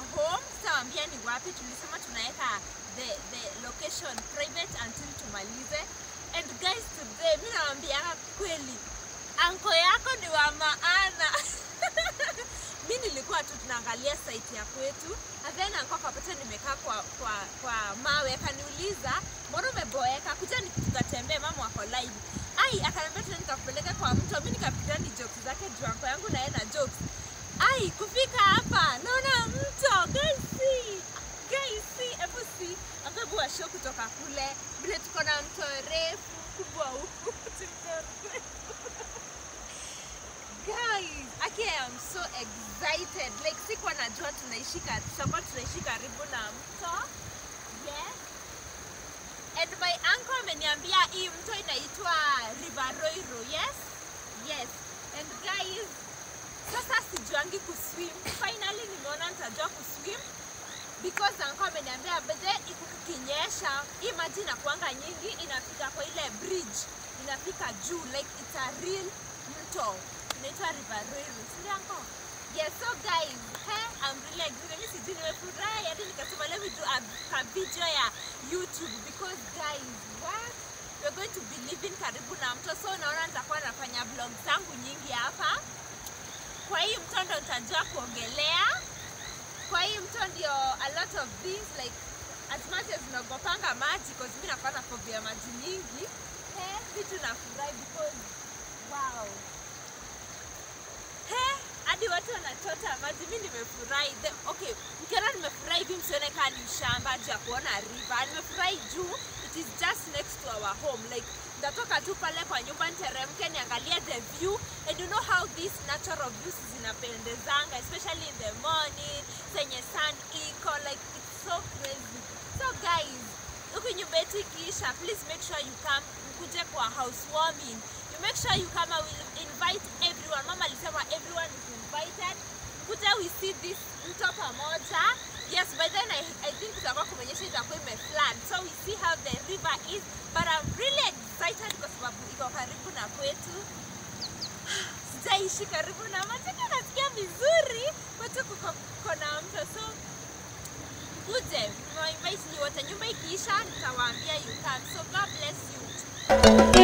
home sitawaambia ni wapi tulisema tunaweka the, the location private until tumalize and guys today mi nawambianga kweli anko yako ni wa maana mi nilikuwa tu tunaangalia site ya kwetu and then anko akapata nimekaa kwa, kwa, kwa mawe akaniuliza mbona umeboeka kuja ni tukatembee mama wako live ai akaniambia tena nikakupeleka kwa mto mi nikapiga ni jokes zake juu anko yangu naye na jokes ai kufika hapa naona mto gaisi gaisi hebu si angabu washo kutoka kule vile tuko na mto refu kubwa huku guys aki I am so excited like sikuwa najua tunaishi ka- tutakuwa tunaishi karibu na mto yes and my uncle ameniambia hii mto inaitwa river roiro yes yes and guys sasa sijuangi kuswim finally nimeona nitajua kuswim because uncle ameniambia bedhe ikinyesha hii maji inakuanga nyingi inafika kwa ile bridge inafika juu like it's a real mto inaitwa river roiro sindio uncle yes so guys he i'm really excited mimi sijui nimefurahi hadi nikasema let me do a, a video ya youtube because guys what we're going to be living karibu na mto so naona nitakuwa nafanya vlog zangu nyingi hapa kwa hii mto ndo nitajua kuogelea kwa hii mto ndio a lot of things like as much as naogopanga maji cause mi nakuwa na phobia ya maji nyingi he vitu nafurahi because wow he hadi watu wanachota maji mi nimefurahi The- okay mkiona nimefurahi hivi msione kaa ni ushamba juu ya kuona river nimefurahi juu it is just next to our home like ndatoka tu pale kwa nyumba niteremke niangalie the view and you know how these natural views zinapendezanga especially in the morning zenye sun iko like it's so crazy so guys huku nyumba yetu ikiisha please make sure you come mkuje kwa housewarming you make sure you come I will invite everyone mama alisema everyone is invited kuja we see this mto pamoja yes by then I, I think itakuwa kumenyesha itakuwa imeflood so we see how the river is but I'm really excited kwa sababu iko karibu na kwetu sijaishi karibu na maji lakini nasikia vizuri kwetu kuko kuko na mto so kuje niwainvite nyi wote nyumba ikiisha nitawaambia you come so god bless you